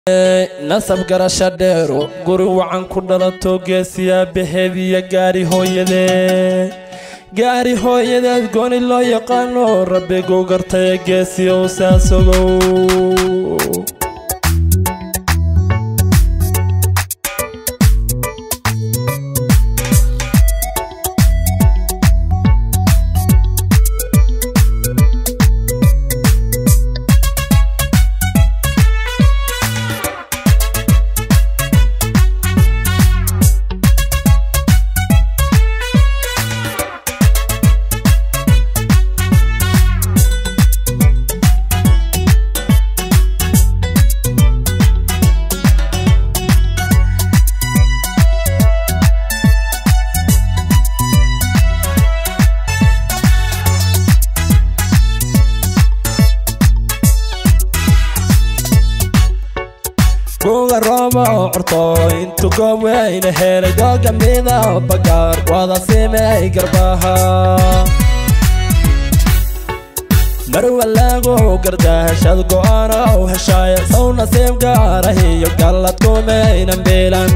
nasab garasha dheero guri wacan ku dhalato geesiyaa baheediya gaari hooyadeed gaari hooyadeed gooni loo yaqaano rabbiguu gartaya geesiyow saasogow kuga rooba oo curto intu goob weyna helay dooga mida bagaar wada simey garbaha marwalaagu gardahashad go'aana u heshaaya sow nasiib gaarahiyo gallad kumaynan biilan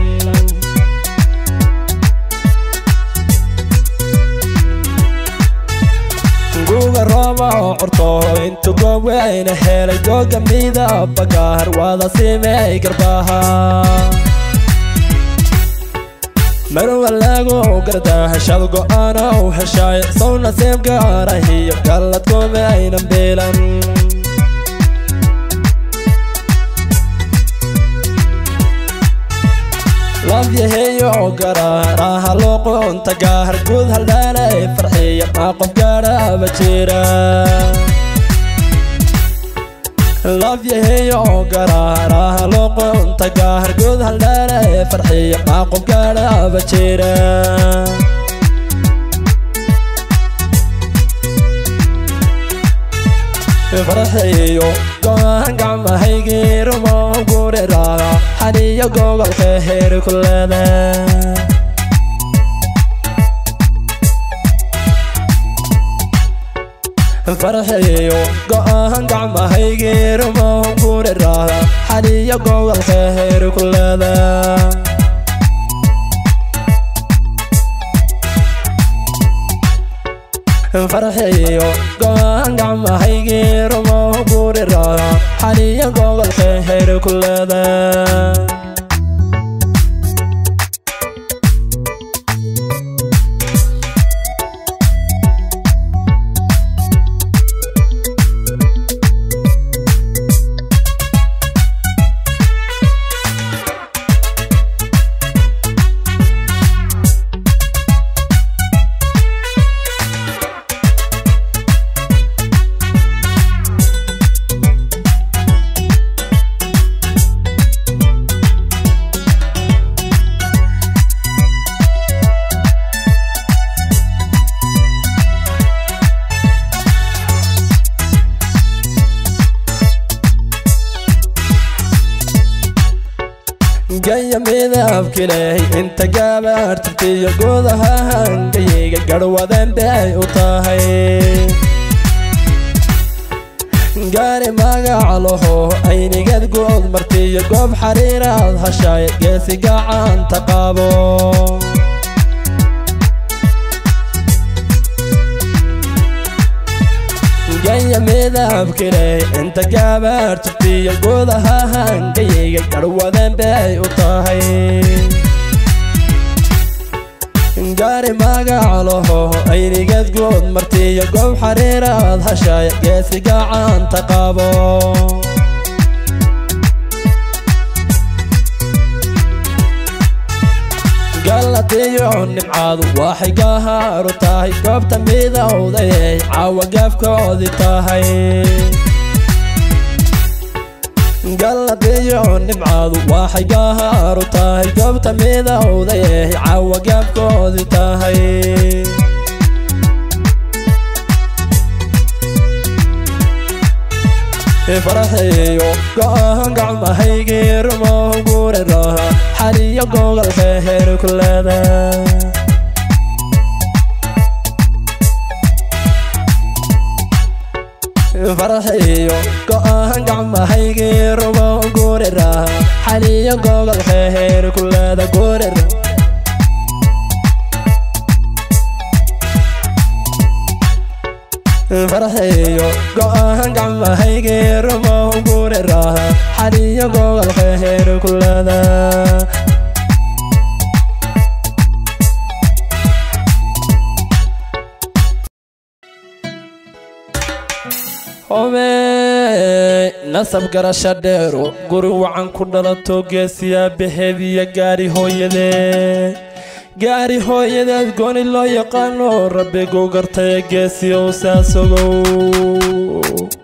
guga rooba oo curto intu goob weyna helay dooga mida bagaar wada simey garbaha marwalaagu gardahashad go'aana u heshaay sow nasiib gaarahiyo gallad kumaynan biilan labyaheeyo garaaraha luuqunta gaahar guud haldhaalay farxiya maa qof gaadhaba jira labyaheeyo garaaraha luuqunta gaahar guud haldhaalay farxiya maa qof gaadhaba jira farxiyo go-aan gacmahaygiirumo guriraada xaniyo gobolka heer ku leeda farxiyo go-aan gacmahaygiirumo guriraada xaniyo gobolka heer ku leeda farxiyo go-aan gacmahaygiirumo guriraada xaniyo gobolka heer ku leeda gaya midabkileh inta gabaartirtiyo gudaha hangayga garhwadan bay u tahay gaari magac laho aynigad good martiyo goob xariiraad hashaay geesi gacanta qaabo gaya midabkileh inta gabaartirtiyo gudaha hangayga garhwadan bay u tahay gaari magac laho aynigad good martiyo goob xariiraad hashaay geesi gacanta qaabo galladiyo nimcaadu waxay gahaaru tahay goobta midowday caawa gaafkoodii tahay galladiyo nimcaadu waxay gahaaru tahay goobta midowday caawa gaafkoodii tahay farxiyo go-aan gacmahaygiirumo guriraha xaniyo gobolka heer ku leeda farxiyo go'aan gacmahaygii rumo gurira xaliyo gogol xeheer kulada gurira farxiyo go'aan gacmahaygii rumo gurira xaliyo gogol xeheer kulada home nasab garasha dheero guri wacan ku dhalato geesiyaa baheediya gaari hooyadee gaari hooyadeed gooni loo yaqaano rabbiguu gartaya geesiyow saasogow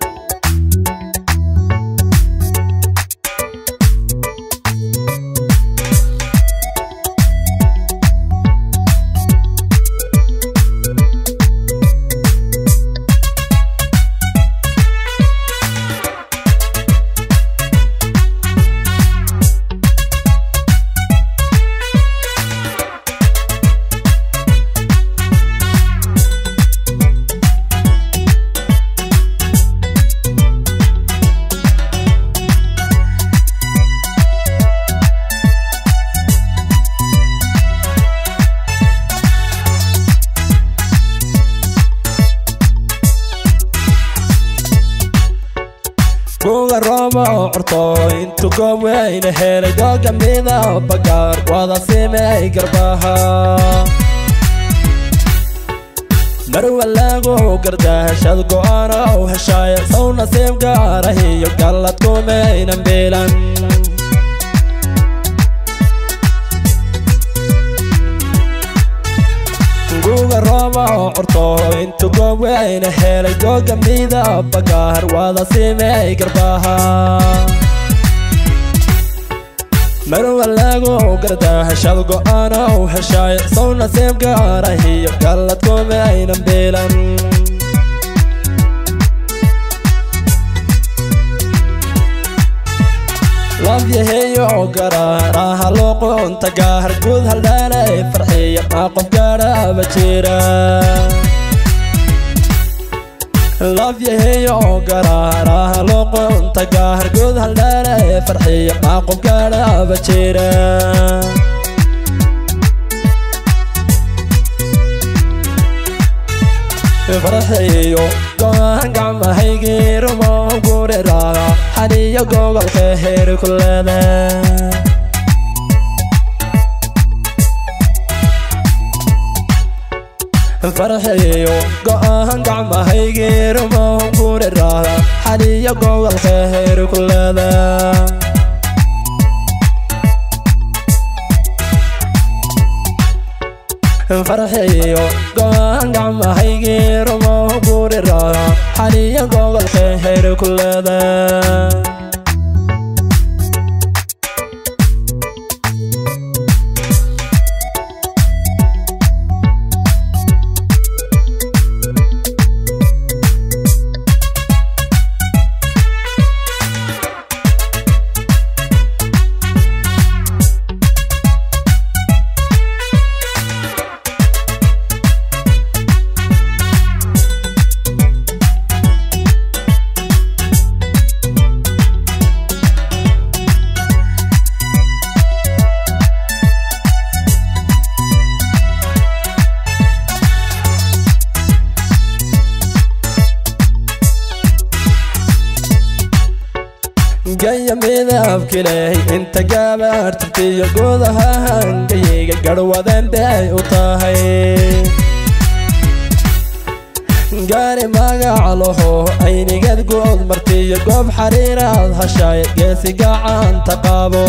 kuga rooba oo curto intu goob weyna helay dooga mida bagaar wada simey garbaha marwalaagu gardaashad go'aana u heshaaya sow nasiib gaarahiyo gallad kumaynan biilan guga rooba oo curto intu goob weyna helay dooga mida bagaar wada simey garbaha marwalaagu gardaashad go'aana u heshaay sow nasiib gaarahiyo gallad kumaynan biilan labyaheeyo garaaraha luuqunta gaahar guud haldhaalay farxiya maa qof gaadhaba jira labyaheeyo garaaraha luuqunta gaahar guud haldhaalay farxiya maa qof gaadhaba jira farxiyo go'aan gacmahaygii rumo guriraada xaliyo gogolka heer kulada farxiyo go'aan gacmahaygii rumo guriraada xaliyo gogolka heer kulada farxiyo go'aan gacmahaygii rumo guriraada xaliyo gogolka heer kulada gaya midabkileh inta gabaartirtiyo gudaha hangayga garhwadan bay u tahay gaari magaca laho aynigad good martiyo goob xariiraad hashaay geesi gacanta qaabo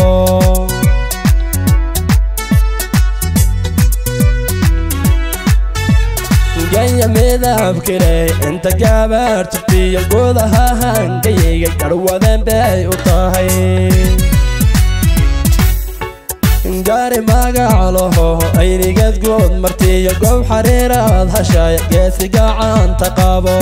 gaya midabkileh inta gabaartirtiyo gudaha hangayga garhwadan bay u tahay gaari magaca laho aynigad good martiyo goob xariiraad hashaay geesi gacanta qaabo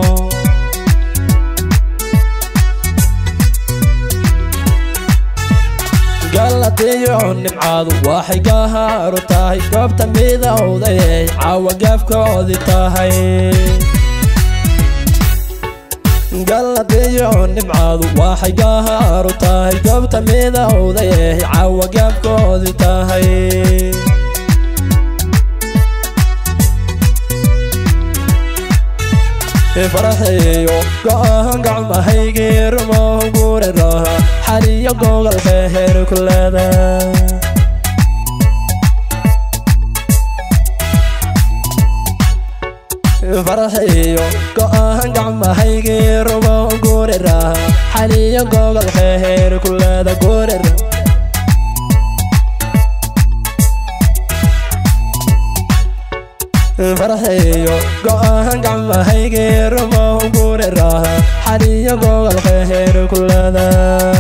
galadiyo nimcaadu waxay gahaaru tahay goobta midowday caawa gaafkoodii tahay galladiyo nimcaadu waxay gahaaru tahay goobta midowday eh caawa gaabkoodii tahay faraxeeyo go-aan gacmahaygii rumow guri raha xaliyo gogolka heer ku leeda faraxeeyo go-aan gacmahaygii rumow guri raha xaliyo gogolka heer ku leeda guri raha farxeeyo go-aan gacmahaygii rumow guri raha xaliyo gogolka heer ku leeda